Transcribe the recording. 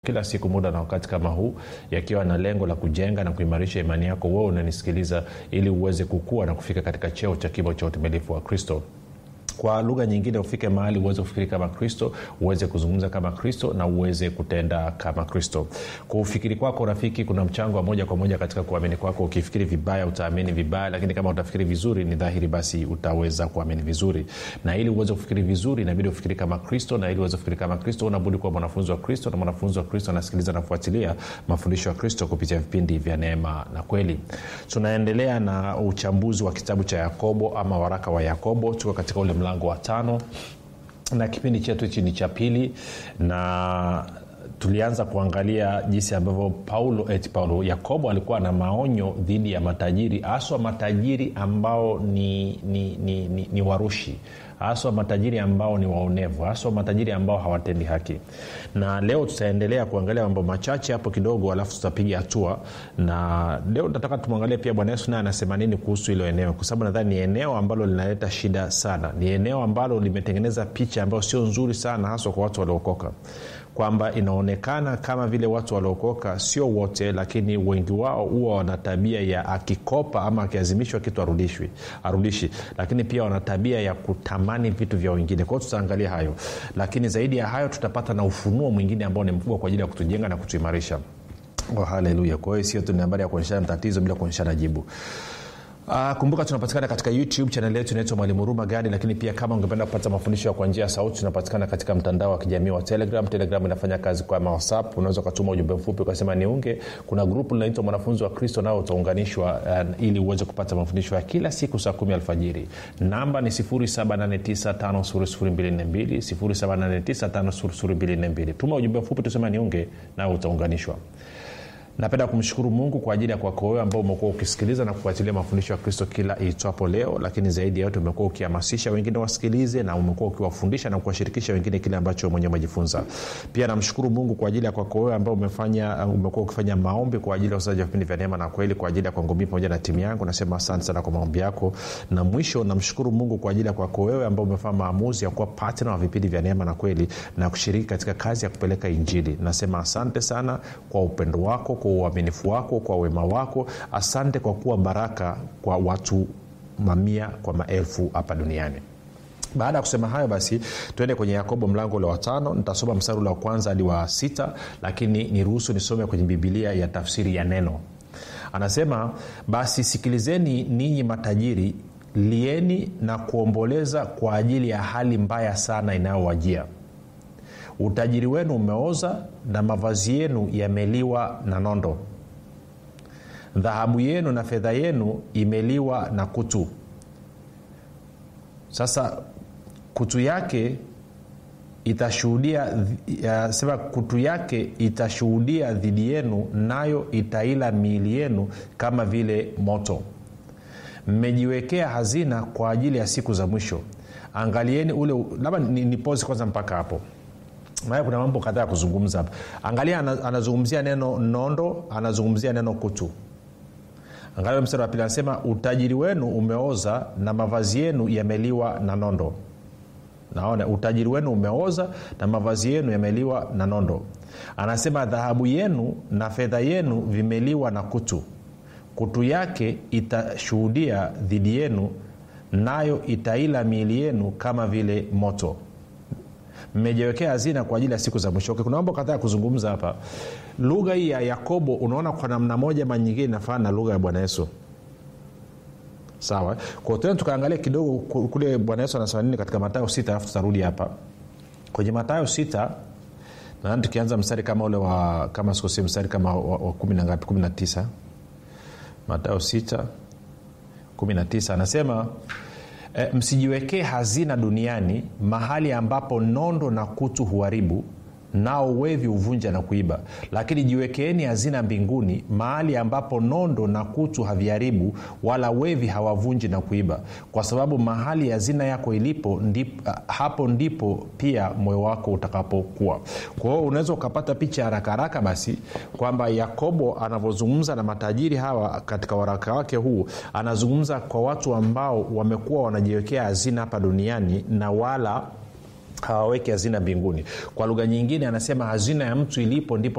kila siku muda na wakati kama huu yakiwa na lengo la kujenga na kuimarisha imani yako wewe unanisikiliza ili uweze kukua na kufika katika cheo cha kimo cha utimilifu wa kristo kwa lugha nyingine ufike mahali uweze kufikiri kama kristo uweze kuzungumza kama kristo na uweze kutenda kama kristo kwa ufikiri kwako rafiki kuna mchango wa moja kwa moja katika kuamini kwako ukifikiri vibaya utaamini vibaya lakini kama utafikiri vizuri ni dhahiri basi utaweza kuamini vizuri na ili uweze kufikiri vizuri inabidi ufikiri kama kristo na ili uweze kufikiri kama kristo unabudi kuwa mwanafunzi wa kristo na mwanafunzi wa kristo anasikiliza na kufuatilia mafundisho ya kristo kupitia vipindi vya neema na kweli tunaendelea na uchambuzi wa kitabu cha yakobo ama waraka wa yakobo tuko katika ule mlango wa tano na kipindi chetu hichi ni cha pili na tulianza kuangalia jinsi ambavyo paulo eti paulo yakobo alikuwa na maonyo dhidi ya matajiri haswa matajiri ambao ni, ni, ni, ni, ni warushi haswa matajiri ambao ni waonevu haswa matajiri ambao hawatendi haki na leo tutaendelea kuangalia mambo machache hapo kidogo alafu tutapiga hatua na leo nataka tumwangalie pia bwana yesu naye anasema nini kuhusu hilo eneo kwa sababu nadhani ni eneo ambalo linaleta shida sana ni eneo ambalo limetengeneza picha ambayo sio nzuri sana haswa kwa watu waliokoka kwamba inaonekana kama vile watu waliokoka sio wote lakini wengi wao huwa wana tabia ya akikopa ama akiazimishwa kitu arudishwi arudishi lakini pia wana tabia ya kutamani vitu vya wengine kwao tutaangalia hayo lakini zaidi ya hayo tutapata na ufunuo mwingine ambao ni mkubwa kwa ajili ya kutujenga na kutuimarisha oh, haleluya kwa hiyo sio tu ni habari ya kuonyeshana tatizo bila kuonyeshana jibu Uh, kumbuka tunapatikana katika youtube chanel yetu inaitwa mwalimu huruma gadi lakini pia kama ungependa kupata mafundisho kwa njia ya sauti tunapatikana katika mtandao wa kijamii wa telegram telegram inafanya kazi kwa whatsapp unaweza ukatuma ujumbe mfupi ukasema niunge kuna grupu linaitwa mwanafunzi wa kristo nao utaunganishwa uh, ili uweze kupata mafundisho ya kila siku saa kumi alfajiri namba ni 7895242 tuma ujumbe mfupi tusema niunge nao utaunganishwa napenda kumshukuru mungu kwa ajili ya kwako wewe ambao umekuwa ukisikiliza na kufuatilia mafundisho ya kristo kila iitwapo leo lakini zaidi ya yote umekuwa ukihamasisha wengine wasikilize na umekuwa ukiwafundisha na kuwashirikisha wengine kile ambacho mwenyewe umejifunza pia namshukuru mungu kwa ajili ya kwako wewe ambao umefanya umekuwa ukifanya maombi kwa ajili ya usaji wa vipindi vya neema na kweli kwa ajili ya kwangu mii pamoja na timu yangu nasema asante sana kwa maombi yako na mwisho namshukuru mungu kwa ajili ya kwako wewe ambao umefanya maamuzi ya kuwa patna wa vipindi vya neema na kweli na kushiriki katika kazi ya kupeleka injili nasema asante sana kwa upendo wako kwa uaminifu wako kwa wema wako asante kwa kuwa baraka kwa watu mamia kwa maelfu hapa duniani baada ya kusema hayo basi tuende kwenye yakobo mlango ule wa tano nitasoma mstari ule wa kwanza hadi wa sita lakini niruhusu nisome kwenye bibilia ya tafsiri ya neno anasema basi sikilizeni ninyi matajiri lieni na kuomboleza kwa ajili ya hali mbaya sana inayowajia utajiri wenu umeoza na mavazi yenu yameliwa na nondo dhahabu yenu na fedha yenu imeliwa na kutu sasa kutu yake itashuhudia sema kutu yake itashuhudia dhidi yenu nayo itaila miili yenu kama vile moto mmejiwekea hazina kwa ajili ya siku za mwisho angalieni ule labda nipozi kwanza mpaka hapo maana kuna mambo kadhaa ya kuzungumza hapa angalia anazungumzia neno nondo anazungumzia neno kutu angalia mstari wa pili anasema utajiri wenu umeoza na mavazi yenu yameliwa na nondo naona utajiri wenu umeoza na mavazi yenu yameliwa na nondo anasema dhahabu yenu na fedha yenu vimeliwa na kutu kutu yake itashuhudia dhidi yenu nayo itaila miili yenu kama vile moto mmejiwekea hazina kwa ajili ya siku za mwisho okay, kuna mambo kadhaa ya kuzungumza hapa lugha hii ya yakobo unaona kwa namna moja ma nyingine inafanana na lugha ya bwana yesu sawa kwa tena tukaangalia kidogo kule bwana yesu anasema nini katika matayo sita alafu tutarudi hapa kwenye matayo sita nadhani tukianza mstari kama ule wa kama sikosi mstari kama wa, wa kumi na ngapi kumi na tisa matayo sita kumi na tisa anasema e, msijiwekee hazina duniani mahali ambapo nondo na kutu huharibu nao wevi huvunja na kuiba lakini jiwekeeni hazina mbinguni mahali ambapo nondo na kutu haviharibu wala wevi hawavunji na kuiba kwa sababu mahali hazina yako ilipo ndip, hapo ndipo pia moyo wako utakapokuwa kwa hiyo unaweza ukapata picha haraka haraka basi kwamba yakobo anavyozungumza na matajiri hawa katika waraka wake huu anazungumza kwa watu ambao wamekuwa wanajiwekea hazina hapa duniani na wala hawaweki hazina mbinguni kwa lugha nyingine anasema hazina ya mtu ilipo ndipo